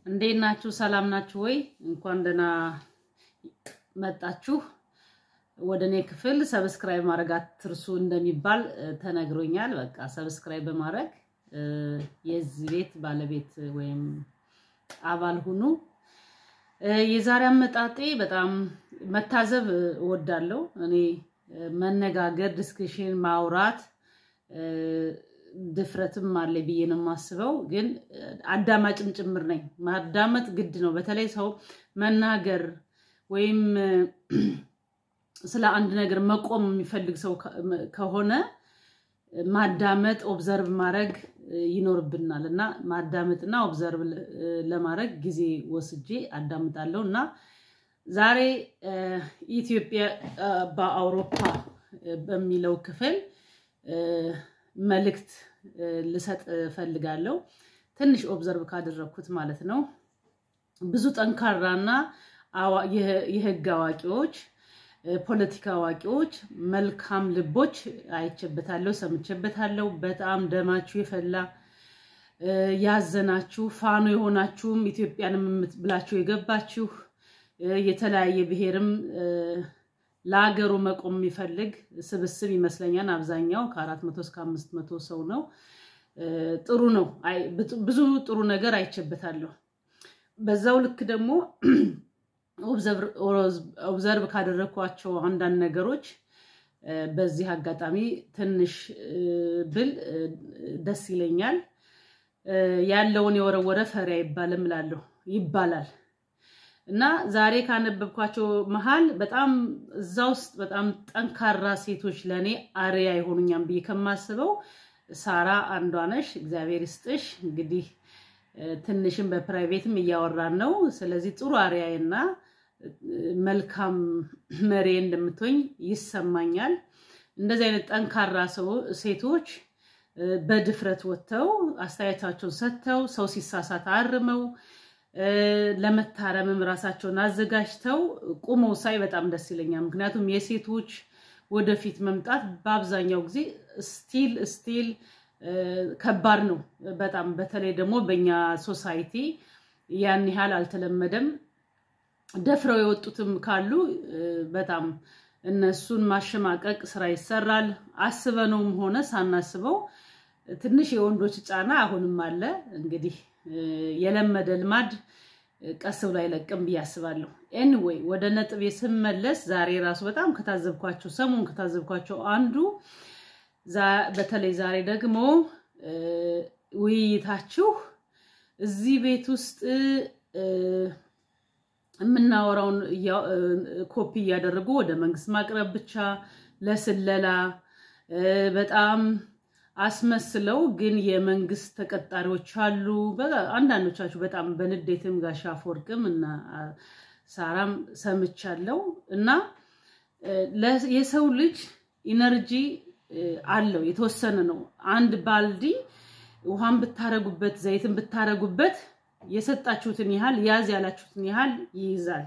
እንዴት ናችሁ? ሰላም ናችሁ ወይ? እንኳን ደህና መጣችሁ ወደ እኔ ክፍል። ሰብስክራይብ ማድረግ አትርሱ እንደሚባል ተነግሮኛል። በቃ ሰብስክራይብ በማድረግ የዚህ ቤት ባለቤት ወይም አባል ሁኑ። የዛሬ አመጣጤ በጣም መታዘብ እወዳለሁ። እኔ መነጋገር፣ ዲስክሽን ማውራት ድፍረትም አለ ብዬ ነው የማስበው። ግን አዳማጭም ጭምር ነኝ። ማዳመጥ ግድ ነው። በተለይ ሰው መናገር ወይም ስለ አንድ ነገር መቆም የሚፈልግ ሰው ከሆነ ማዳመጥ፣ ኦብዘርቭ ማድረግ ይኖርብናል እና ማዳመጥና ኦብዘርቭ ለማድረግ ጊዜ ወስጄ አዳምጣለሁ እና ዛሬ ኢትዮጵያ በአውሮፓ በሚለው ክፍል መልእክት ልሰጥ እፈልጋለሁ። ትንሽ ኦብዘርቭ ካደረግኩት ማለት ነው። ብዙ ጠንካራና የህግ አዋቂዎች፣ ፖለቲካ አዋቂዎች፣ መልካም ልቦች አይቼበታለሁ፣ ሰምቼበታለሁ። በጣም ደማችሁ የፈላ ያዘናችሁ፣ ፋኖ የሆናችሁም ኢትዮጵያንም ብላችሁ የገባችሁ የተለያየ ብሔርም ለሀገሩ መቆም የሚፈልግ ስብስብ ይመስለኛል። አብዛኛው ከአራት መቶ እስከ አምስት መቶ ሰው ነው። ጥሩ ነው። ብዙ ጥሩ ነገር አይቼበታለሁ። በዛው ልክ ደግሞ ኦብዘርቭ ካደረግኳቸው አንዳንድ ነገሮች በዚህ አጋጣሚ ትንሽ ብል ደስ ይለኛል። ያለውን የወረወረ ፈሪ አይባልም እላለሁ ይባላል። እና ዛሬ ካነበብኳቸው መሀል በጣም እዛ ውስጥ በጣም ጠንካራ ሴቶች ለእኔ አርያ ይሆኑኛም ብዬ ከማስበው ሳራ አንዷ ነሽ። እግዚአብሔር ይስጥሽ። እንግዲህ ትንሽም በፕራይቬትም እያወራን ነው። ስለዚህ ጥሩ አርያና መልካም መሪ እንደምትሆኝ ይሰማኛል። እንደዚህ አይነት ጠንካራ ሴቶች በድፍረት ወጥተው አስተያየታቸውን ሰጥተው ሰው ሲሳሳት አርመው ለመታረምም ራሳቸውን አዘጋጅተው ቁመው ሳይ በጣም ደስ ይለኛል። ምክንያቱም የሴቶች ወደፊት መምጣት በአብዛኛው ጊዜ ስቲል ስቲል ከባድ ነው በጣም በተለይ ደግሞ በእኛ ሶሳይቲ ያን ያህል አልተለመደም። ደፍረው የወጡትም ካሉ በጣም እነሱን ማሸማቀቅ ስራ ይሰራል። አስበነውም ሆነ ሳናስበው ትንሽ የወንዶች ጫና አሁንም አለ እንግዲህ የለመደ ልማድ ቀስ ብሎ አይለቅም ብዬ አስባለሁ። ኤኒዌይ ወደ ነጥቤ ስመለስ ዛሬ ራሱ በጣም ከታዘብኳቸው ሰሞን ከታዘብኳቸው አንዱ በተለይ ዛሬ ደግሞ ውይይታችሁ እዚህ ቤት ውስጥ የምናወራውን ኮፒ እያደረጉ ወደ መንግስት ማቅረብ ብቻ ለስለላ በጣም አስመስለው ግን የመንግስት ተቀጣሪዎች አሉ። አንዳንዶቻችሁ በጣም በንዴትም ጋሻ አፈወርቅም እና ሳራም ሰምቻለሁ። እና የሰው ልጅ ኢነርጂ አለው የተወሰነ ነው። አንድ ባልዲ ውሃን ብታረጉበት፣ ዘይትን ብታረጉበት የሰጣችሁትን ያህል ያዝ ያላችሁትን ያህል ይይዛል።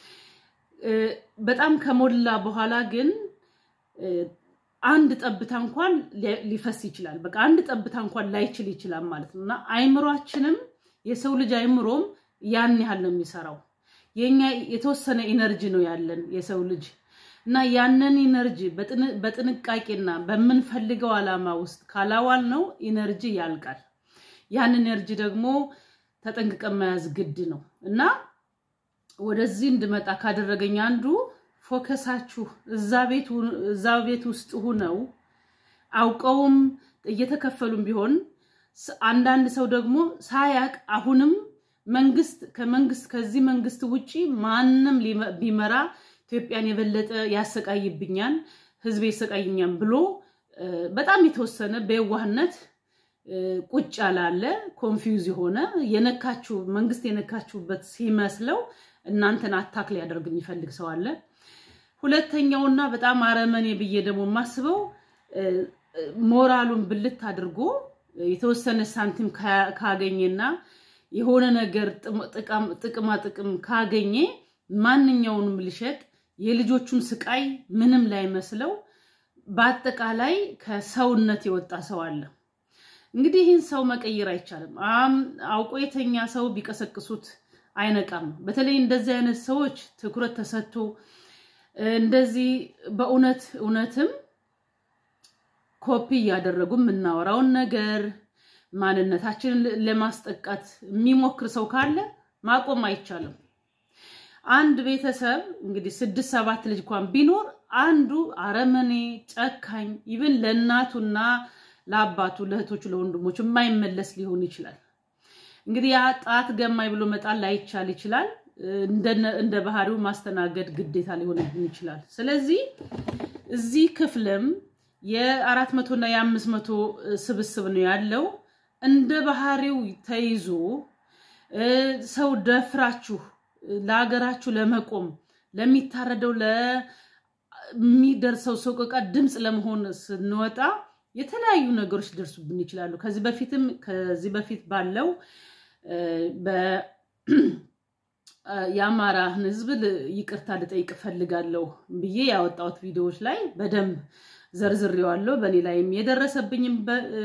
በጣም ከሞላ በኋላ ግን አንድ ጠብታ እንኳን ሊፈስ ይችላል። በቃ አንድ ጠብታ እንኳን ላይችል ይችላል ማለት ነው። እና አይምሯችንም የሰው ልጅ አይምሮም ያን ያህል ነው የሚሰራው። የኛ የተወሰነ ኢነርጂ ነው ያለን የሰው ልጅ እና ያንን ኢነርጂ በጥንቃቄና በምንፈልገው ዓላማ ውስጥ ካላዋል ነው ኢነርጂ ያልቃል። ያን ኢነርጂ ደግሞ ተጠንቅቀን መያዝ ግድ ነው እና ወደዚህ እንድመጣ ካደረገኝ አንዱ ፎከሳችሁ እዛ ቤት ውስጥ ሁነው አውቀውም እየተከፈሉም ቢሆን አንዳንድ ሰው ደግሞ ሳያቅ አሁንም መንግስት ከመንግስት ከዚህ መንግስት ውጪ ማንም ቢመራ ኢትዮጵያን የበለጠ ያሰቃይብኛል፣ ህዝብ ያሰቃይኛል ብሎ በጣም የተወሰነ በየዋህነት ቁጭ ያላለ ኮንፊውዝ የሆነ የነካችሁ መንግስት የነካችሁበት ሲመስለው እናንተን አታክ ሊያደርግ የሚፈልግ ሰው አለ። ሁለተኛውና በጣም አረመኔ ብዬ ደግሞ የማስበው ሞራሉን ብልት አድርጎ የተወሰነ ሳንቲም ካገኘና የሆነ ነገር ጥቅማ ጥቅም ካገኘ ማንኛውንም ልሸጥ የልጆቹን ስቃይ ምንም ላይ መስለው በአጠቃላይ ከሰውነት የወጣ ሰው አለ። እንግዲህ ይህን ሰው መቀየር አይቻልም። አውቆ የተኛ ሰው ቢቀሰቅሱት አይነቃም። በተለይ እንደዚህ አይነት ሰዎች ትኩረት ተሰጥቶ እንደዚህ በእውነት እውነትም ኮፒ እያደረጉ የምናወራውን ነገር ማንነታችንን ለማስጠቃት የሚሞክር ሰው ካለ ማቆም አይቻልም። አንድ ቤተሰብ እንግዲህ ስድስት ሰባት ልጅ እንኳን ቢኖር አንዱ አረመኔ፣ ጨካኝ ኢቭን ለእናቱና ለአባቱ ለእህቶቹ፣ ለወንድሞቹ የማይመለስ ሊሆን ይችላል። እንግዲህ ያ ጣት ገማኝ ብሎ መጣል ላይቻል ይችላል። እንደ ባህሪው ማስተናገድ ግዴታ ሊሆንብን ይችላል። ስለዚህ እዚህ ክፍልም የአራት መቶ እና የአምስት መቶ ስብስብ ነው ያለው። እንደ ባህሪው ተይዞ ሰው ደፍራችሁ ለሀገራችሁ ለመቆም ለሚታረደው ለሚደርሰው ሰቆቃ ድምፅ ለመሆን ስንወጣ የተለያዩ ነገሮች ሊደርሱብን ይችላሉ። ከዚህ በፊትም ከዚህ በፊት ባለው የአማራን ሕዝብ ይቅርታ ልጠይቅ እፈልጋለሁ ብዬ ያወጣሁት ቪዲዮዎች ላይ በደንብ ዘርዝሬዋለሁ። በእኔ ላይም የደረሰብኝም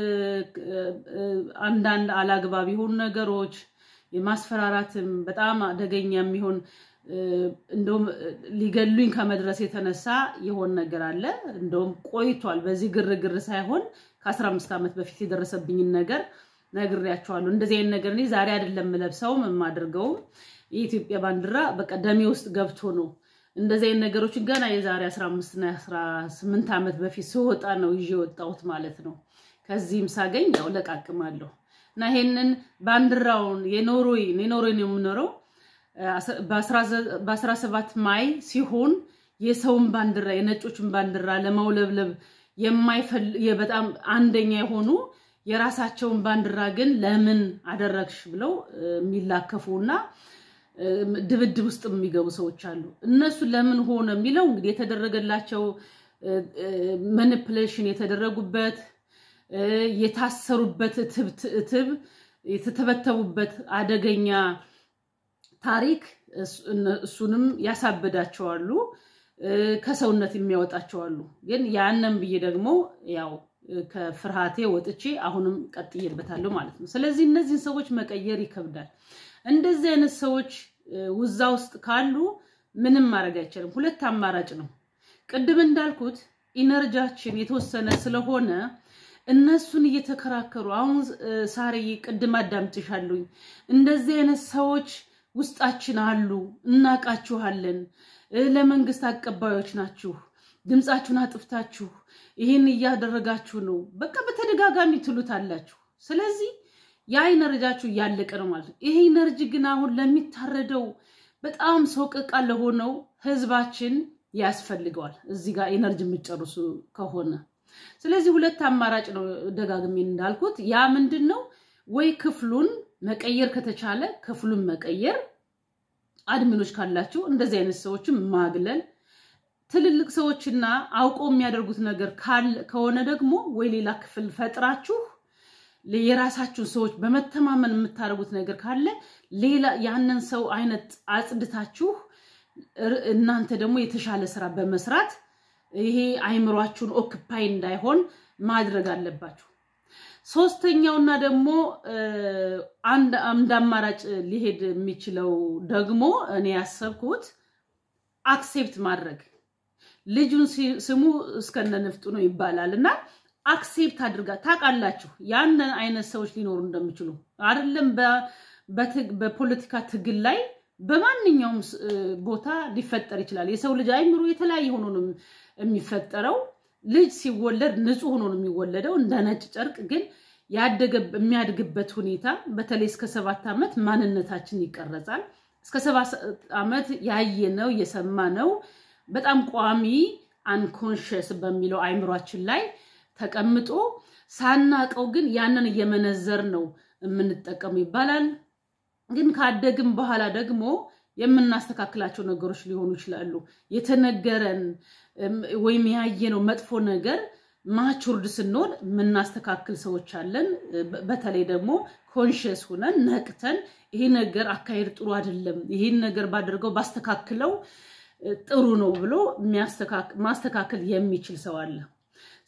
አንዳንድ አላግባብ የሆኑ ነገሮች የማስፈራራትም በጣም አደገኛ የሚሆን እንደውም ሊገሉኝ ከመድረስ የተነሳ የሆን ነገር አለ። እንደውም ቆይቷል። በዚህ ግርግር ሳይሆን ከአስራ አምስት ዓመት በፊት የደረሰብኝን ነገር ነግሬያቸዋለሁ። እንደዚህ አይነት ነገር እኔ ዛሬ አይደለም የምለብሰውም የማደርገውም የኢትዮጵያ ባንዲራ በቃ ደሜ ውስጥ ገብቶ ነው። እንደዚህ አይነት ነገሮችን ገና የዛሬ 15 እና 18 ዓመት በፊት ስወጣ ነው ይዤ የወጣሁት ማለት ነው። ከዚህም ሳገኝ ያው ለቃቅማለሁ እና ይሄንን ባንዲራውን የኖርዌይ የኖርዌይ ነው የምኖረው በ17 ማይ ሲሆን የሰውን ባንዲራ የነጮችን ባንዲራ ለማውለብለብ በጣም አንደኛ የሆኑ የራሳቸውን ባንዲራ ግን ለምን አደረግሽ ብለው የሚላከፉ እና ድብድብ ውስጥ የሚገቡ ሰዎች አሉ። እነሱ ለምን ሆነ የሚለው እንግዲህ የተደረገላቸው ማኒፕሌሽን የተደረጉበት የታሰሩበት እትብ የተተበተቡበት አደገኛ ታሪክ እሱንም ያሳብዳቸዋሉ፣ ከሰውነት የሚያወጣቸዋሉ። ግን ያንን ብዬ ደግሞ ያው ከፍርሃቴ ወጥቼ አሁንም ቀጥዬበታለሁ ማለት ነው። ስለዚህ እነዚህን ሰዎች መቀየር ይከብዳል። እንደዚህ አይነት ሰዎች ውዛ ውስጥ ካሉ ምንም ማድረግ አይቻልም። ሁለት አማራጭ ነው። ቅድም እንዳልኩት ኢነርጂያችን የተወሰነ ስለሆነ እነሱን እየተከራከሩ አሁን ሳርዬ ቅድም አዳምጥሻለሁኝ። እንደዚህ አይነት ሰዎች ውስጣችን አሉ፣ እናቃችኋለን። ለመንግስት አቀባዮች ናችሁ፣ ድምፃችሁን አጥፍታችሁ ይህን እያደረጋችሁ ነው፣ በቃ በተደጋጋሚ ትሉታላችሁ። ስለዚህ ያ ኢነርጂያችሁ እያለቀ ነው ማለት ነው። ይሄ ኢነርጂ ግን አሁን ለሚታረደው በጣም ሰቆቃ ለሆነው ህዝባችን ያስፈልገዋል። እዚህ ጋር ኢነርጂ የምትጨርሱ ከሆነ ስለዚህ ሁለት አማራጭ ነው ደጋግሜ እንዳልኩት። ያ ምንድን ነው ወይ ክፍሉን መቀየር ከተቻለ ክፍሉን መቀየር፣ አድሚኖች ካላችሁ እንደዚህ አይነት ሰዎችን ማግለል፣ ትልልቅ ሰዎችና አውቀው የሚያደርጉት ነገር ከሆነ ደግሞ ወይ ሌላ ክፍል ፈጥራችሁ የራሳችሁን ሰዎች በመተማመን የምታደርጉት ነገር ካለ ሌላ ያንን ሰው አይነት አጽድታችሁ እናንተ ደግሞ የተሻለ ስራ በመስራት ይሄ አይምሯችሁን ኦክፓይ እንዳይሆን ማድረግ አለባችሁ። ሶስተኛውና ደግሞ አንድ አማራጭ ሊሄድ የሚችለው ደግሞ እኔ ያሰብኩት አክሴፕት ማድረግ ልጁን ስሙ እስከነ ንፍጡ ነው ይባላል እና አክሴፕት አድርጋ ታውቃላችሁ፣ ያንን አይነት ሰዎች ሊኖሩ እንደሚችሉ አይደለም። በፖለቲካ ትግል ላይ በማንኛውም ቦታ ሊፈጠር ይችላል። የሰው ልጅ አይምሮ የተለያየ ሆኖ ነው የሚፈጠረው። ልጅ ሲወለድ ንጹሕ ሆኖ ነው የሚወለደው እንደ ነጭ ጨርቅ። ግን የሚያድግበት ሁኔታ በተለይ እስከ ሰባት ዓመት ማንነታችን ይቀረጻል። እስከ ሰባት ዓመት ያየነው የሰማነው በጣም ቋሚ አንኮንሽስ በሚለው አይምሯችን ላይ ተቀምጦ ሳናቀው ግን ያንን እየመነዘር ነው የምንጠቀሙ ይባላል። ግን ካደግም በኋላ ደግሞ የምናስተካክላቸው ነገሮች ሊሆኑ ይችላሉ። የተነገረን ወይም ያየነው መጥፎ ነገር ማቹርድ ስንሆን የምናስተካክል ሰዎች አለን። በተለይ ደግሞ ኮንሽስ ሁነን ነቅተን ይሄ ነገር አካሄድ ጥሩ አይደለም፣ ይሄን ነገር ባደርገው ባስተካክለው ጥሩ ነው ብሎ ማስተካከል የሚችል ሰው አለ።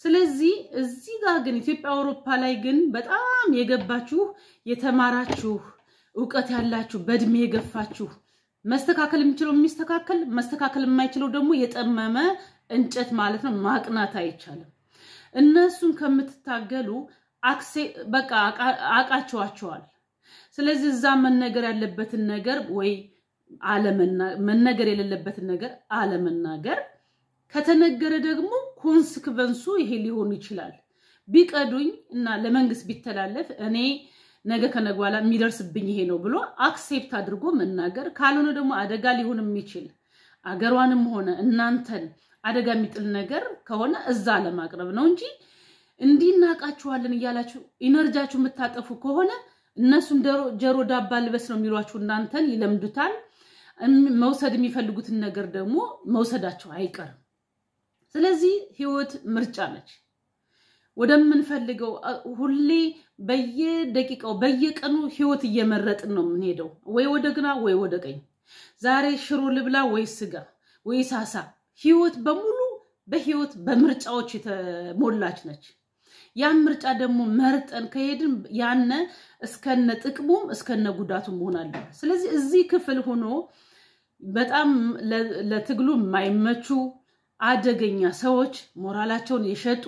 ስለዚህ እዚህ ጋር ግን ኢትዮጵያ አውሮፓ ላይ ግን በጣም የገባችሁ የተማራችሁ እውቀት ያላችሁ በእድሜ የገፋችሁ መስተካከል የሚችለው የሚስተካከል መስተካከል የማይችለው ደግሞ የጠመመ እንጨት ማለት ነው። ማቅናት አይቻልም። እነሱን ከምትታገሉ በቃ አቃቸዋቸዋል። ስለዚህ እዛ መነገር ያለበትን ነገር ወይ መነገር የሌለበትን ነገር አለመናገር፣ ከተነገረ ደግሞ ኮንስክቨንሱ ይሄ ሊሆን ይችላል። ቢቀዱኝ እና ለመንግስት ቢተላለፍ እኔ ነገ ከነገ በኋላ የሚደርስብኝ ይሄ ነው ብሎ አክሴፕት አድርጎ መናገር፣ ካልሆነ ደግሞ አደጋ ሊሆን የሚችል አገሯንም ሆነ እናንተን አደጋ የሚጥል ነገር ከሆነ እዛ ለማቅረብ ነው እንጂ እንዲናቃችኋለን እያላችሁ ኢነርጃችሁ የምታጠፉ ከሆነ እነሱም ጀሮ ዳባ ልበስ ነው የሚሏችሁ። እናንተን ይለምዱታል። መውሰድ የሚፈልጉትን ነገር ደግሞ መውሰዳቸው አይቀርም። ስለዚህ ህይወት ምርጫ ነች። ወደምንፈልገው ሁሌ በየደቂቃው በየቀኑ ህይወት እየመረጥን ነው የምንሄደው፣ ወይ ወደ ግራ ወይ ወደ ቀኝ። ዛሬ ሽሮ ልብላ ወይ ስጋ ወይ ሳሳ። ህይወት በሙሉ በህይወት በምርጫዎች የተሞላች ነች። ያን ምርጫ ደግሞ መርጠን ከሄድን ያነ እስከነ ጥቅሙም እስከነ ጉዳቱም መሆን አለ። ስለዚህ እዚህ ክፍል ሆኖ በጣም ለትግሉ የማይመቹ አደገኛ ሰዎች ሞራላቸውን የሸጡ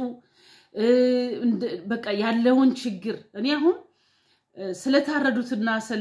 በቃ ያለውን ችግር እኔ አሁን ስለታረዱትና ስለ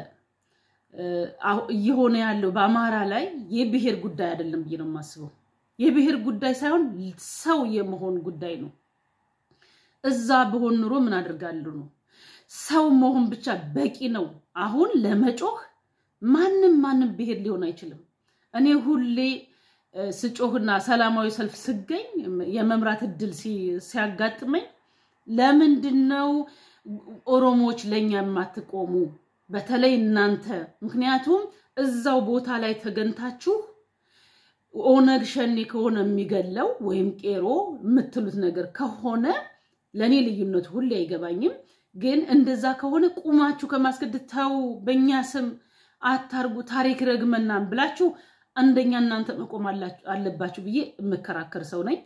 እየሆነ ያለው በአማራ ላይ የብሔር ጉዳይ አይደለም ብዬ ነው የማስበው። የብሔር ጉዳይ ሳይሆን ሰው የመሆን ጉዳይ ነው። እዛ በሆን ኑሮ ምን አድርጋለሁ ነው። ሰው መሆን ብቻ በቂ ነው። አሁን ለመጮህ ማንም ማንም ብሔር ሊሆን አይችልም። እኔ ሁሌ ስጮህና ሰላማዊ ሰልፍ ስገኝ የመምራት እድል ሲያጋጥመኝ ለምንድን ነው ኦሮሞዎች ለእኛ የማትቆሙ? በተለይ እናንተ ምክንያቱም እዛው ቦታ ላይ ተገንታችሁ ኦነግ ሸኔ ከሆነ የሚገለው ወይም ቄሮ የምትሉት ነገር ከሆነ ለእኔ ልዩነቱ ሁሌ አይገባኝም። ግን እንደዛ ከሆነ ቁማችሁ ከማስገደድ ተው፣ በእኛ ስም አታርጉ፣ ታሪክ ረግመናን ብላችሁ አንደኛ እናንተ መቆም አለባችሁ ብዬ የምከራከር ሰው ነኝ።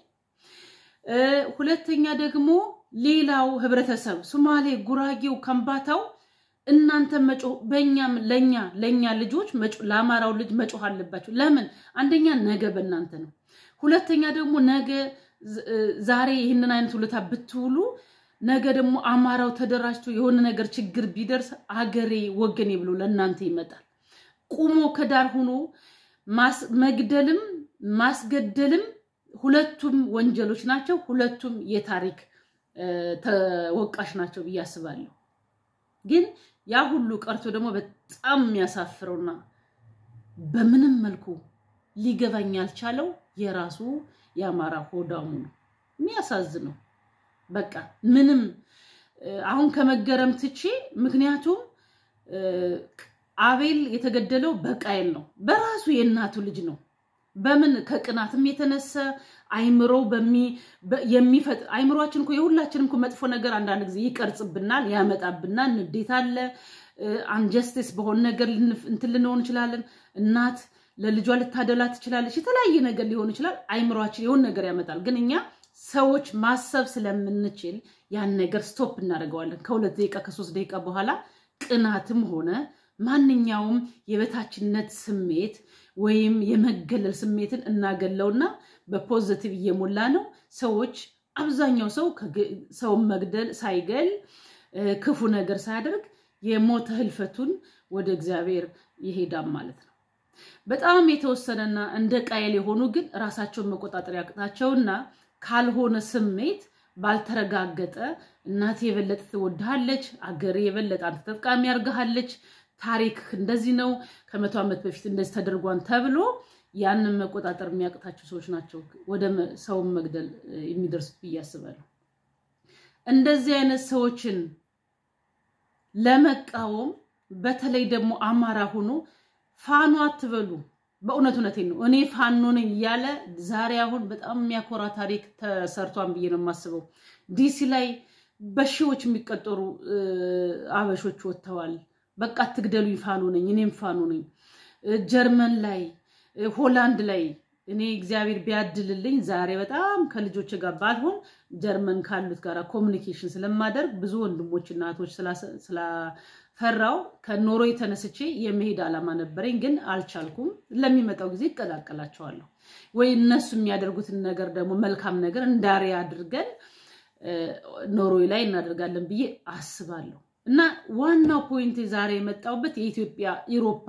ሁለተኛ ደግሞ ሌላው ህብረተሰብ ሶማሌ፣ ጉራጌው፣ ከምባታው እናንተ መጮህ በእኛም ለእኛ ለእኛ ልጆች ለአማራው ልጅ መጮህ አለባቸው። ለምን? አንደኛ ነገ በእናንተ ነው። ሁለተኛ ደግሞ ነገ ዛሬ ይህንን አይነት ውለታ ብትውሉ ነገ ደግሞ አማራው ተደራጅቶ የሆነ ነገር ችግር ቢደርስ አገሬ ወገኔ ብሎ ለእናንተ ይመጣል። ቁሞ ከዳር ሆኖ መግደልም ማስገደልም ሁለቱም ወንጀሎች ናቸው። ሁለቱም የታሪክ ተወቃሽ ናቸው ብዬ አስባለሁ። ግን ያ ሁሉ ቀርቶ ደግሞ በጣም የሚያሳፍረውና በምንም መልኩ ሊገባኝ ያልቻለው የራሱ የአማራ ሆዳሙ ነው። የሚያሳዝነው በቃ ምንም አሁን ከመገረም ትቼ ምክንያቱም አቤል የተገደለው በቃየል ነው። በራሱ የእናቱ ልጅ ነው። በምን ከቅናትም የተነሳ አይምሮ የሚፈጥር አይምሯችን እኮ የሁላችንም እኮ መጥፎ ነገር አንዳንድ ጊዜ ይቀርጽብናል፣ ያመጣብናል። ንዴት አለ፣ አንጀስቲስ በሆነ ነገር እንትን ልንሆን እንችላለን። እናት ለልጇ ልታደላ ትችላለች። የተለያየ ነገር ሊሆን ይችላል። አይምሯችን የሆነ ነገር ያመጣል። ግን እኛ ሰዎች ማሰብ ስለምንችል ያን ነገር ስቶፕ እናደርገዋለን። ከሁለት ደቂቃ ከሶስት ደቂቃ በኋላ ቅናትም ሆነ ማንኛውም የበታችነት ስሜት ወይም የመገለል ስሜትን እናገለውና በፖዘቲቭ እየሞላ ነው። ሰዎች አብዛኛው ሰው ሰውን መግደል ሳይገል ክፉ ነገር ሳያደርግ የሞተ ህልፈቱን ወደ እግዚአብሔር ይሄዳል ማለት ነው። በጣም የተወሰነና እንደ ቃየል የሆኑ ግን ራሳቸውን መቆጣጠር ያቅታቸውና ካልሆነ ስሜት ባልተረጋገጠ እናቴ የበለጠ ትወድሃለች፣ አገሬ የበለጠ አንተ ተጠቃሚ ያርግሃለች፣ ታሪክ እንደዚህ ነው፣ ከመቶ ዓመት በፊት እንደዚህ ተደርጓን ተብሎ ያንን መቆጣጠር የሚያቅታቸው ሰዎች ናቸው ወደ ሰውን መግደል የሚደርሱት ብዬ አስባለሁ። እንደዚህ አይነት ሰዎችን ለመቃወም በተለይ ደግሞ አማራ ሆኖ ፋኖ አትበሉ። በእውነት እውነቴን ነው። እኔ ፋኖ ነኝ እያለ ዛሬ አሁን በጣም የሚያኮራ ታሪክ ተሰርቷን ብዬ ነው የማስበው። ዲሲ ላይ በሺዎች የሚቀጠሩ አበሾች ወጥተዋል። በቃ አትግደሉኝ፣ ፋኖ ነኝ፣ እኔም ፋኖ ነኝ። ጀርመን ላይ፣ ሆላንድ ላይ እኔ እግዚአብሔር ቢያድልልኝ ዛሬ በጣም ከልጆች ጋር ባልሆን ጀርመን ካሉት ጋር ኮሚኒኬሽን ስለማደርግ ብዙ ወንድሞች እና እህቶች ስላፈራው ከኖርዌይ ተነስቼ የመሄድ ዓላማ ነበረኝ፣ ግን አልቻልኩም። ለሚመጣው ጊዜ ይቀላቀላቸዋለሁ ወይ እነሱ የሚያደርጉትን ነገር ደግሞ መልካም ነገር እንዳሬ አድርገን ኖርዌይ ላይ እናደርጋለን ብዬ አስባለሁ። እና ዋናው ፖይንት ዛሬ የመጣሁበት የኢትዮጵያ ኢሮፓ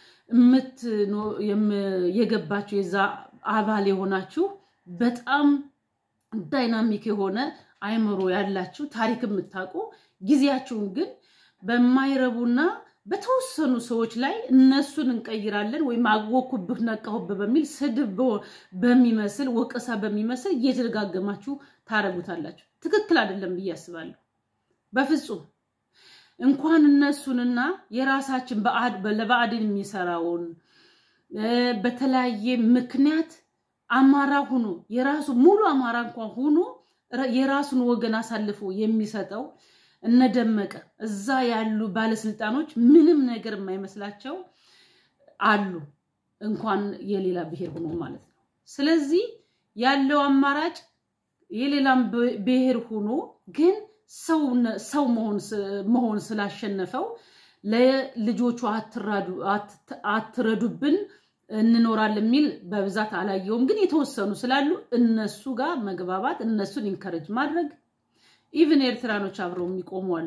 የገባችሁ የዛ አባል የሆናችሁ በጣም ዳይናሚክ የሆነ አይምሮ ያላችሁ ታሪክ የምታውቁ ጊዜያችሁን ግን በማይረቡና በተወሰኑ ሰዎች ላይ እነሱን እንቀይራለን ወይም አወኩብህ ነቃሁብህ በሚል ስድብ በሚመስል ወቀሳ በሚመስል እየተደጋገማችሁ ታረጉታላችሁ። ትክክል አይደለም ብዬ አስባለሁ። በፍጹም እንኳን እነሱንና የራሳችን ለብአዴን የሚሰራውን በተለያየ ምክንያት አማራ ሆኖ የራሱ ሙሉ አማራ እንኳን ሆኖ የራሱን ወገን አሳልፎ የሚሰጠው እነደመቀ እዛ ያሉ ባለስልጣኖች ምንም ነገር የማይመስላቸው አሉ፣ እንኳን የሌላ ብሔር ሆኖ ማለት ነው። ስለዚህ ያለው አማራጭ የሌላም ብሔር ሆኖ ግን ሰው መሆን ስላሸነፈው ለልጆቹ አትረዱብን እንኖራለን የሚል በብዛት አላየውም። ግን የተወሰኑ ስላሉ እነሱ ጋር መግባባት፣ እነሱን ኢንከረጅ ማድረግ ኢቭን ኤርትራኖች አብረው የሚቆሙ አሉ።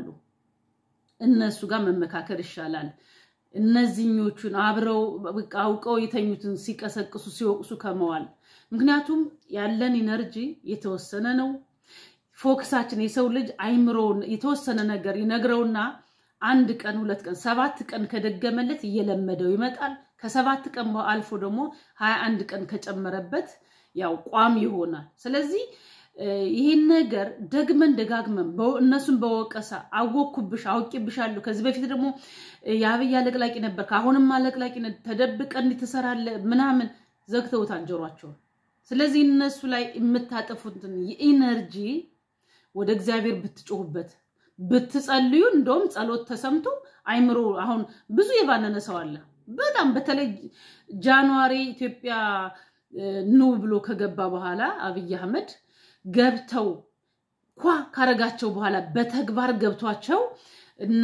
እነሱ ጋር መመካከር ይሻላል። እነዚህኞቹን አብረው አውቀው የተኙትን ሲቀሰቅሱ ሲወቅሱ ከመዋል ምክንያቱም ያለን ኢነርጂ የተወሰነ ነው። ፎክሳችን የሰው ልጅ አይምሮውን የተወሰነ ነገር ይነግረውና አንድ ቀን ሁለት ቀን ሰባት ቀን ከደገመለት እየለመደው ይመጣል። ከሰባት ቀን አልፎ ደግሞ ሀያ አንድ ቀን ከጨመረበት ያው ቋሚ ይሆናል። ስለዚህ ይህን ነገር ደግመን ደጋግመን እነሱን በወቀሳ አወኩብሽ፣ አውቂብሻለሁ፣ ከዚህ በፊት ደግሞ የአብይ አለቅላቂ ነበር፣ ከአሁንም አለቅላቂ ተደብቀን ትሰራለህ ምናምን ዘግተውታል ጆሯቸውን። ስለዚህ እነሱ ላይ የምታጠፉትን የኢነርጂ ወደ እግዚአብሔር ብትጮሁበት ብትጸልዩ፣ እንደውም ጸሎት ተሰምቶ አይምሮ አሁን ብዙ የባነነ ሰው አለ። በጣም በተለይ ጃንዋሪ ኢትዮጵያ ኑ ብሎ ከገባ በኋላ አብይ አህመድ ገብተው ኳ ካረጋቸው በኋላ በተግባር ገብቷቸው እነ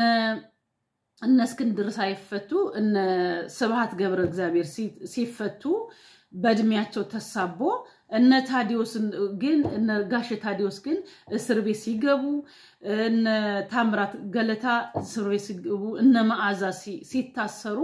እስክንድር ሳይፈቱ እነ ስብሐት ገብረ እግዚአብሔር ሲፈቱ በእድሜያቸው ተሳቦ እነ ታዲዮስ ግን እነ ጋሽ ታዲዮስ ግን እስር ቤት ሲገቡ እነ ታምራት ገለታ እስር ቤት ሲገቡ እነ መዓዛ ሲታሰሩ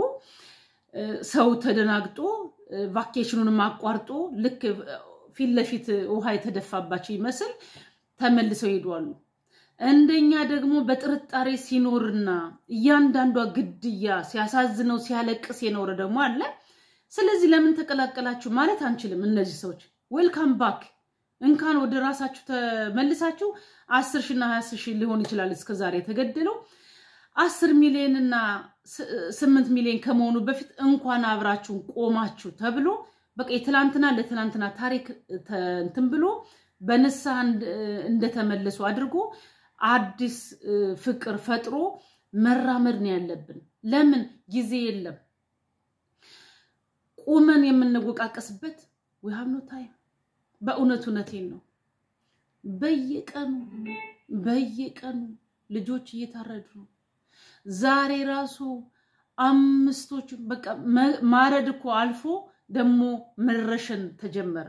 ሰው ተደናግጦ ቫኬሽኑንም አቋርጦ ልክ ፊት ለፊት ውሃ የተደፋባቸው ይመስል ተመልሰው ይሄዷሉ። እንደኛ ደግሞ በጥርጣሬ ሲኖርና እያንዳንዷ ግድያ ሲያሳዝነው ሲያለቅስ የኖረ ደግሞ አለ። ስለዚህ ለምን ተቀላቀላችሁ ማለት አንችልም። እነዚህ ሰዎች ዌልካም ባክ እንኳን ወደ ራሳችሁ ተመልሳችሁ አስር ሺና ሀያ ሺህ ሊሆን ይችላል እስከዛሬ የተገደለው አስር ሚሊዮን እና ስምንት ሚሊዮን ከመሆኑ በፊት እንኳን አብራችሁን ቆማችሁ ተብሎ በቃ የትላንትና ለትላንትና ታሪክ እንትን ብሎ በንስሐ እንደተመለሱ አድርጎ አዲስ ፍቅር ፈጥሮ መራመድ ነው ያለብን። ለምን ጊዜ የለም። ቁመን የምንወቃቀስበት ዊ ሃቭ ኖ ታይም። በእውነት እውነቴን ነው። በየቀኑ በየቀኑ ልጆች እየታረዱ ነው። ዛሬ ራሱ አምስቶቹ በቃ ማረድ እኮ አልፎ ደግሞ መረሸን ተጀመረ።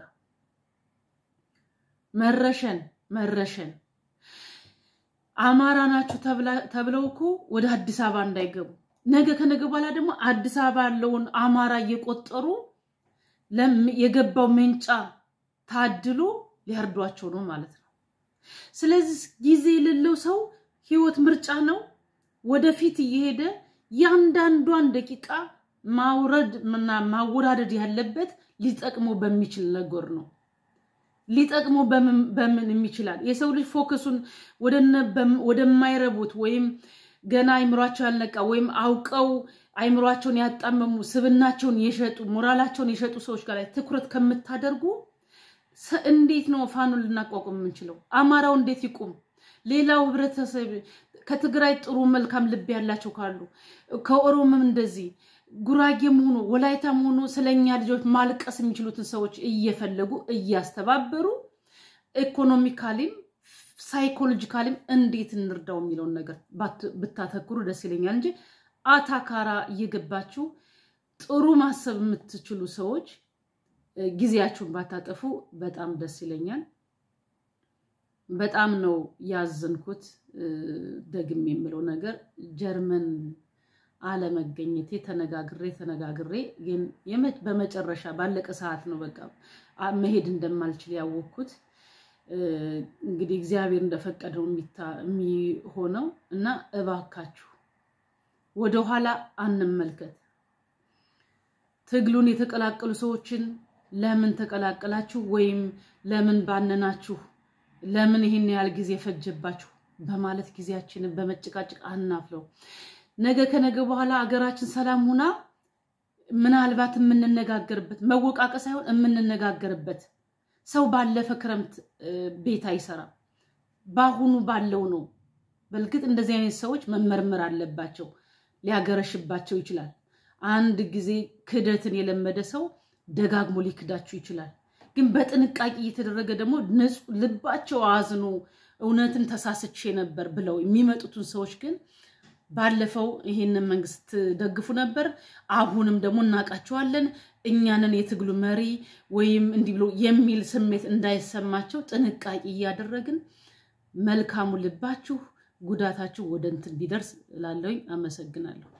መረሸን መረሸን አማራ ናችሁ ተብለው እኮ ወደ አዲስ አበባ እንዳይገቡ ነገ ከነገ በኋላ ደግሞ አዲስ አበባ ያለውን አማራ እየቆጠሩ የገባው ሜንጫ ታድሎ ሊያርዷቸው ነው ማለት ነው። ስለዚህ ጊዜ የሌለው ሰው ህይወት ምርጫ ነው። ወደፊት እየሄደ ያንዳንዷን ደቂቃ ማውረድ እና ማወዳደድ ያለበት ሊጠቅሞ በሚችል ነገር ነው። ሊጠቅሞ በምን የሚችላል? የሰው ልጅ ፎከሱን ወደማይረቡት ወይም ገና አይምሯቸው ያልነቃ ወይም አውቀው አይምሯቸውን ያጣመሙ ስብናቸውን የሸጡ ሞራላቸውን የሸጡ ሰዎች ጋር ላይ ትኩረት ከምታደርጉ እንዴት ነው ፋኑን ልናቋቁም የምንችለው? አማራው እንዴት ይቁም? ሌላው ህብረተሰብ ከትግራይ ጥሩ መልካም ልብ ያላቸው ካሉ ከኦሮሞም እንደዚህ ጉራጌም ሆኖ ወላይታም ሆኖ ስለኛ ልጆች ማልቀስ የሚችሉትን ሰዎች እየፈለጉ እያስተባበሩ ኢኮኖሚካሊም ሳይኮሎጂካሊም እንዴት እንርዳው የሚለውን ነገር ብታተኩሩ ደስ ይለኛል እንጂ አታካራ እየገባችሁ ጥሩ ማሰብ የምትችሉ ሰዎች ጊዜያችሁን ባታጠፉ በጣም ደስ ይለኛል። በጣም ነው ያዘንኩት። ደግም የምለው ነገር ጀርመን አለመገኘቴ ተነጋግሬ ተነጋግሬ ግን በመጨረሻ ባለቀ ሰዓት ነው በቃ መሄድ እንደማልችል ያወቅኩት። እንግዲህ እግዚአብሔር እንደፈቀደው የሚሆነው እና እባካችሁ ወደኋላ አንመልከት። ትግሉን የተቀላቀሉ ሰዎችን ለምን ተቀላቀላችሁ ወይም ለምን ባነናችሁ፣ ለምን ይህን ያህል ጊዜ ፈጀባችሁ በማለት ጊዜያችንን በመጨቃጨቅ አናፍለው። ነገ ከነገ በኋላ አገራችን ሰላም ሁና ምናልባት የምንነጋገርበት መወቃቀስ ሳይሆን የምንነጋገርበት ሰው ባለፈ ክረምት ቤት አይሰራም። በአሁኑ ባለው ነው። በእርግጥ እንደዚህ አይነት ሰዎች መመርመር አለባቸው። ሊያገረሽባቸው ይችላል። አንድ ጊዜ ክደትን የለመደ ሰው ደጋግሞ ሊክዳችሁ ይችላል። ግን በጥንቃቄ እየተደረገ ደግሞ ልባቸው አዝኖ እውነትን ተሳስቼ ነበር ብለው የሚመጡትን ሰዎች ግን ባለፈው ይሄንን መንግስት ደግፉ ነበር፣ አሁንም ደግሞ እናውቃቸዋለን፣ እኛንን የትግሉ መሪ ወይም እንዲህ ብሎ የሚል ስሜት እንዳይሰማቸው ጥንቃቄ እያደረግን መልካሙ ልባችሁ ጉዳታችሁ ወደ እንትን ቢደርስ እላለሁኝ። አመሰግናለሁ።